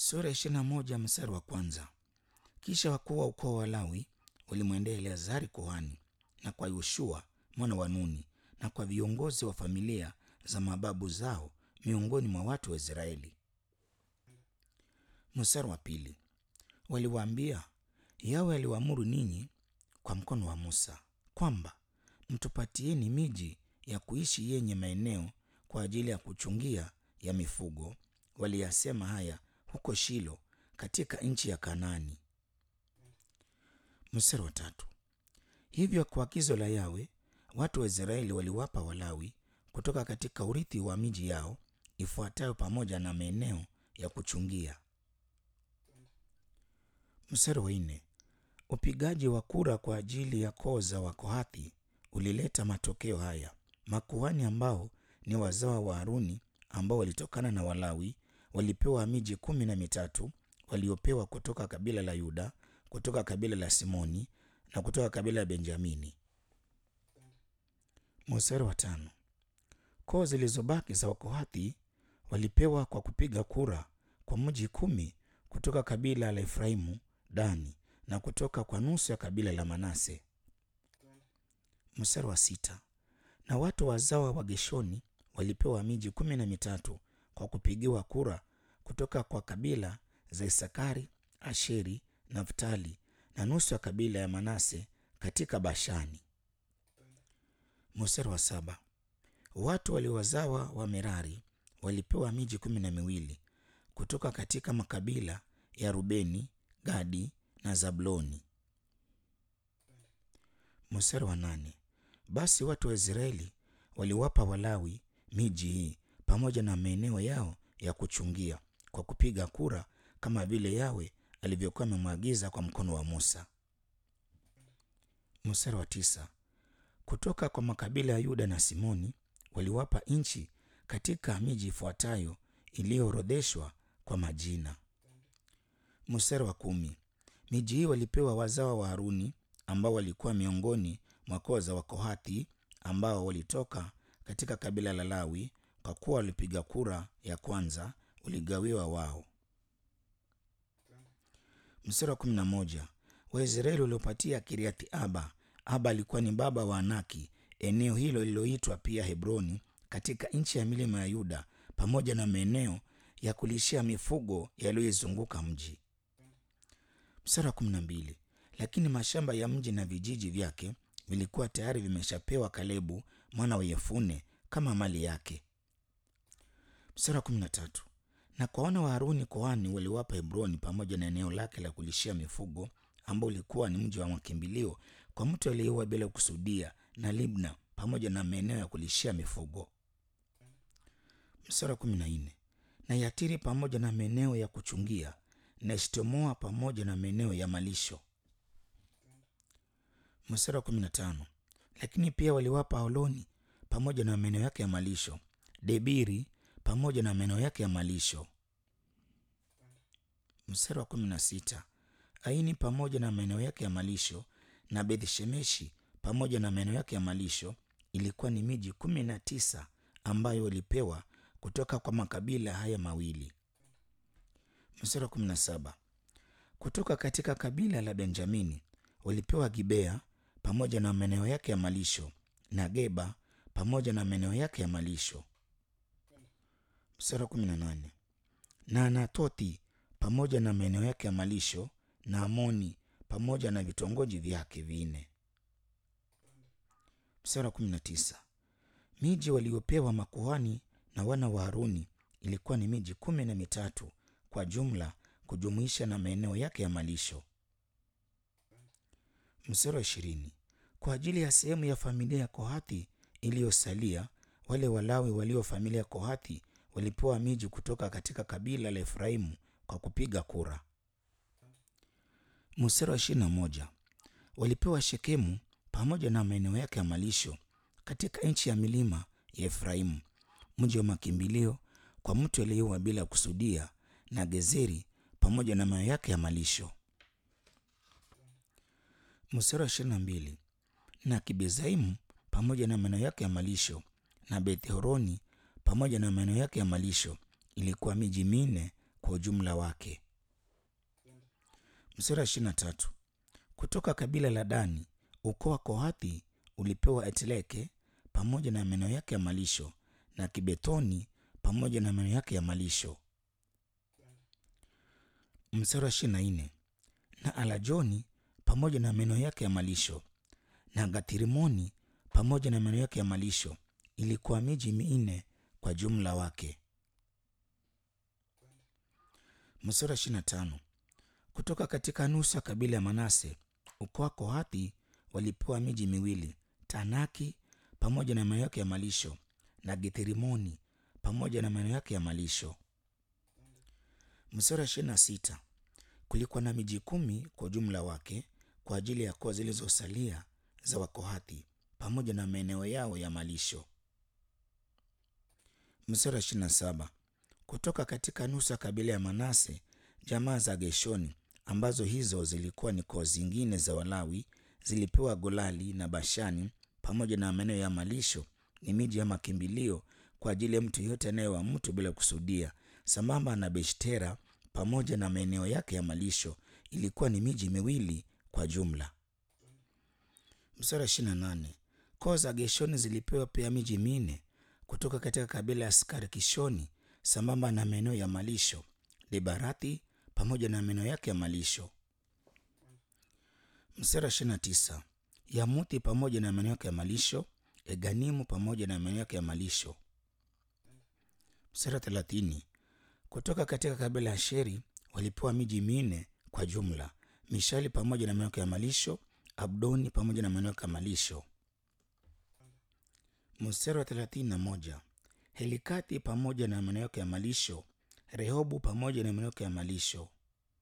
Sura ya ishirini na moja mstari wa kwanza. Kisha wakuu wa ukoo wa Lawi walimwendea Eleazari kuhani na kwa Yoshua mwana wa Nuni na kwa viongozi wa familia za mababu zao miongoni mwa watu wa Israeli. Mstari wa pili. Waliwaambia, Yawe aliwaamuru ninyi kwa mkono wa Musa kwamba mtupatieni miji ya kuishi yenye maeneo kwa ajili ya kuchungia ya mifugo. Waliyasema haya huko Shilo katika nchi ya Kanaani. Mstari wa tatu. Hivyo kwa agizo la Yawe watu wa Israeli waliwapa Walawi kutoka katika urithi wa miji yao ifuatayo pamoja na maeneo ya kuchungia. Mstari wa nne. Upigaji wa kura kwa ajili ya koo za Wakohathi ulileta matokeo haya. Makuhani ambao ni wazawa wa Haruni ambao walitokana na Walawi walipewa miji kumi na mitatu waliopewa kutoka kabila la Yuda, kutoka kabila la Simoni na kutoka kabila la Benjamini. Mstari wa tano. Koo zilizobaki za Wakohathi walipewa kwa kupiga kura kwa mji kumi kutoka kabila la Efraimu, Dani na kutoka kwa nusu ya kabila la Manase. Mstari wa sita. Na watu wazawa wa Geshoni walipewa miji kumi na mitatu kwa kupigiwa kura kutoka kwa kabila za Isakari, Asheri, Naftali na nusu ya kabila ya Manase katika Bashani. Mstari wa saba. Watu waliowazawa wa Merari walipewa miji kumi na miwili kutoka katika makabila ya Rubeni, Gadi na Zabuloni. Mstari wa nane. Basi watu wa Israeli waliwapa Walawi miji hii pamoja na maeneo yao ya kuchungia kwa kupiga kura kama vile Yawe alivyokuwa amemwagiza kwa mkono wa Musa. Mstari wa tisa. Kutoka kwa makabila ya Yuda na Simoni waliwapa nchi katika miji ifuatayo iliyoorodheshwa kwa majina. Mstari wa kumi. Miji hii walipewa wazawa wa Haruni ambao walikuwa miongoni mwa koo za Wakohathi ambao walitoka katika kabila la Lawi, kwa kuwa walipiga kura ya kwanza uligawiwa wao. Mstari wa kumi na moja. Waisraeli waliopatia Kiriathi Aba. Aba alikuwa ni baba wa Anaki, eneo hilo lililoitwa pia Hebroni katika nchi ya milima ya Yuda, pamoja na maeneo ya kulishia mifugo yaliyoizunguka mji. Mstari wa kumi na mbili. Lakini mashamba ya mji na vijiji vyake vilikuwa tayari vimeshapewa Kalebu mwana wa Yefune kama mali yake. Mstari wa kumi na tatu. Na kwa wana wa Haruni kuhani waliwapa Hebroni pamoja na eneo lake la kulishia mifugo ambao ulikuwa ni mji wa makimbilio kwa mtu aliyeua bila kusudia, na Libna pamoja na maeneo ya kulishia mifugo. Mstari wa kumi na nne. Na Yatiri pamoja na maeneo ya kuchungia, na Eshtemoa pamoja na maeneo ya malisho. Mstari wa kumi na tano. Lakini pia waliwapa Holoni pamoja na maeneo yake ya malisho, Debiri pamoja na maeneo yake ya malisho. Mstari wa kumi na sita. Aini pamoja na maeneo yake ya malisho na Bethshemeshi pamoja na maeneo yake ya malisho. Ilikuwa ni miji kumi na tisa ambayo walipewa kutoka kwa makabila haya mawili. Mstari wa kumi na saba. Kutoka katika kabila la Benjamini walipewa Gibea pamoja na maeneo yake ya malisho na Geba pamoja na maeneo yake ya malisho. Mstari wa kumi na nane. Na Anatothi pamoja na maeneo yake ya malisho na Amoni pamoja na vitongoji vyake vinne. Mstari wa kumi na tisa. Miji waliopewa makuhani na wana wa Haruni ilikuwa ni miji kumi na mitatu kwa jumla, kujumuisha na maeneo yake ya malisho. Mstari wa ishirini. Kwa ajili ya sehemu ya familia ya Kohathi iliyosalia, wale Walawi walio familia ya Kohathi walipewa miji kutoka katika kabila la Efraimu kwa kupiga kura. Mstari wa ishirini na moja. Walipewa Shekemu pamoja na maeneo yake ya malisho katika nchi ya milima ya Efraimu, mji wa makimbilio kwa mtu aliyeua bila kusudia, na Gezeri pamoja na maeneo yake ya malisho. Mstari wa ishirini na mbili. Na Kibezaimu pamoja na maeneo yake ya malisho na Bethhoroni pamoja na maeneo yake ya malisho ilikuwa miji minne kwa ujumla wake. Mstari wa ishirini na tatu kutoka kabila la Dani, ukoo wa Kohathi ulipewa Etleke pamoja na maeneo yake ya malisho na Kibethoni pamoja na maeneo yake ya malisho. Mstari wa ishirini na nne na Alajoni pamoja na maeneo yake ya malisho na Gathrimoni pamoja na maeneo yake ya malisho. Ilikuwa miji minne kwa jumla wake. Mstari wa ishirini na tano kutoka katika nusu ya kabila ya Manase, ukoo wa Kohathi walipewa miji miwili, Tanaki pamoja na maeneo yake ya malisho na Githirimoni pamoja na maeneo yake ya malisho. Mstari wa ishirini na sita kulikuwa na miji kumi kwa ujumla wake kwa ajili ya koo zilizosalia za Wakohathi pamoja na maeneo yao ya malisho. Mstari wa ishirini na saba kutoka katika nusu ya kabila ya Manase, jamaa za Geshoni ambazo hizo zilikuwa ni koo zingine za Walawi zilipewa Golali na Bashani pamoja na maeneo ya malisho, ni miji ya makimbilio kwa ajili ya mtu yeyote anayewa mtu bila kusudia, sambamba na Beshtera pamoja na maeneo yake ya malisho, ilikuwa ni miji miwili kwa jumla. Mstari wa ishirini na nane koo za Geshoni zilipewa pia miji minne kutoka katika kabila ya Skarkishoni sambamba na maeneo ya malisho, Libarathi pamoja na maeneo yake ya malisho. Mstari wa ishirini na tisa Yamuthi pamoja na maeneo yake ya malisho, Eganimu pamoja na maeneo yake ya malisho. Mstari wa thelathini kutoka katika kabila ya Sheri walipewa miji minne kwa jumla, Mishali pamoja na maeneo yake ya malisho, Abdoni pamoja na maeneo yake ya malisho. Mstari wa thelathini na moja Helikati pamoja na maeneo yake ya malisho, Rehobu pamoja na maeneo yake ya malisho.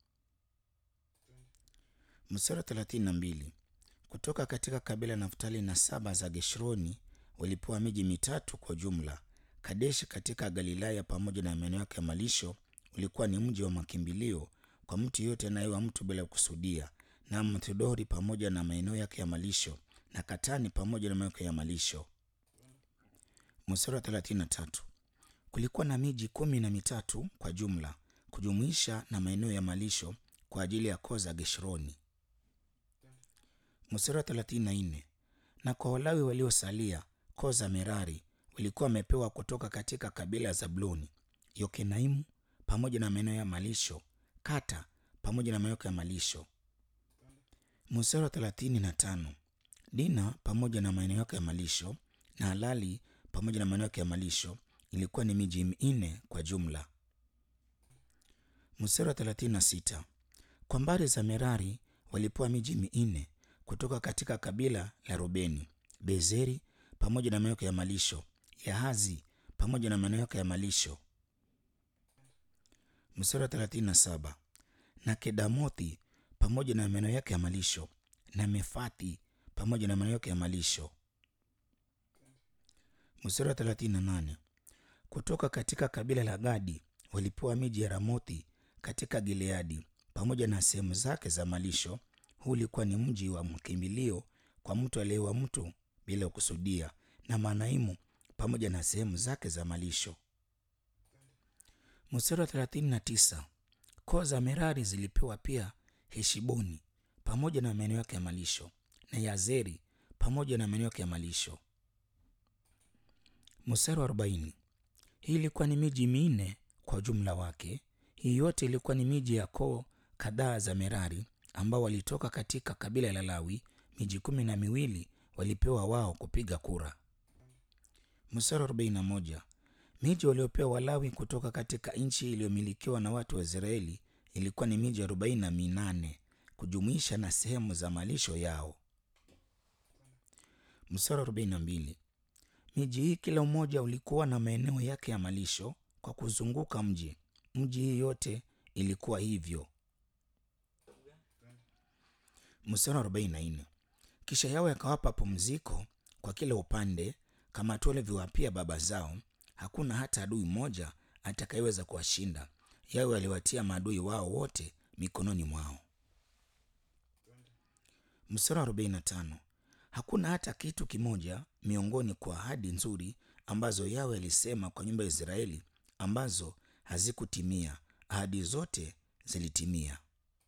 Mstari wa thelathini na mbili kutoka katika kabila ya Naftali na saba za Geshroni walipewa miji mitatu kwa jumla. Kadeshi katika Galilaya pamoja na maeneo yake ya malisho ulikuwa ni mji wa makimbilio kwa mtu yeyote anayewa mtu bila kusudia, na Mthodori pamoja na maeneo yake ya malisho, na Katani pamoja na maeneo yake ya malisho. Mstari wa thelathini na tatu kulikuwa na miji kumi na mitatu kwa jumla kujumuisha na maeneo ya malisho kwa ajili ya koo za Geshroni. Mstari wa thelathini na nne na kwa Walawi waliosalia koo za Merari walikuwa wamepewa kutoka katika kabila ya Zabuloni, Yokenaimu pamoja na maeneo ya malisho, Kata pamoja na maeneo ya malisho. Mstari wa thelathini na tano Dina pamoja na maeneo yake ya malisho na Halali pamoja na maeneo yake ya malisho ilikuwa ni miji minne kwa jumla. Mstari wa thelathini na sita kwa mbari za Merari walipewa miji minne kutoka katika kabila la Rubeni, Bezeri pamoja na maeneo yake ya malisho, Yahazi pamoja na maeneo yake ya malisho. Mstari wa thelathini na saba na Kedamothi pamoja na maeneo yake ya malisho, na Mefathi pamoja na maeneo yake ya malisho. Mstari wa thelathini na nane kutoka katika kabila la Gadi walipewa miji ya Ramothi katika Gileadi pamoja na sehemu zake za malisho. Huu ulikuwa ni mji wa mkimbilio kwa mtu aliyeua mtu bila kusudia, na Manaimu pamoja na sehemu zake za malisho. Mstari wa thelathini na tisa koo za Merari zilipewa pia Heshiboni pamoja na maeneo yake ya malisho na Yazeri pamoja na maeneo yake ya malisho. Mstari wa arobaini hii ilikuwa ni miji minne kwa ujumla wake. Hii yote ilikuwa ni miji ya koo kadhaa za Merari ambao walitoka katika kabila la Lawi. Miji kumi na miwili walipewa wao kupiga kura. Mstari wa arobaini na moja miji waliopewa Walawi kutoka katika nchi iliyomilikiwa na watu wa Israeli ilikuwa ni miji arobaini na minane kujumuisha na sehemu za malisho yao. Mstari wa arobaini na mbili miji hii kila mmoja ulikuwa na maeneo yake ya malisho kwa kuzunguka mji. Mji hii yote ilikuwa hivyo. Mstari wa arobaini na nne kisha Yawe akawapa pumziko kwa kila upande kama tu alivyowapia baba zao. Hakuna hata adui mmoja atakayeweza kuwashinda. Yawe aliwatia maadui wao wote mikononi mwao. Mstari wa arobaini na tano hakuna hata kitu kimoja miongoni kwa ahadi nzuri ambazo Yawe alisema kwa nyumba ya Israeli ambazo hazikutimia ahadi zote zilitimia.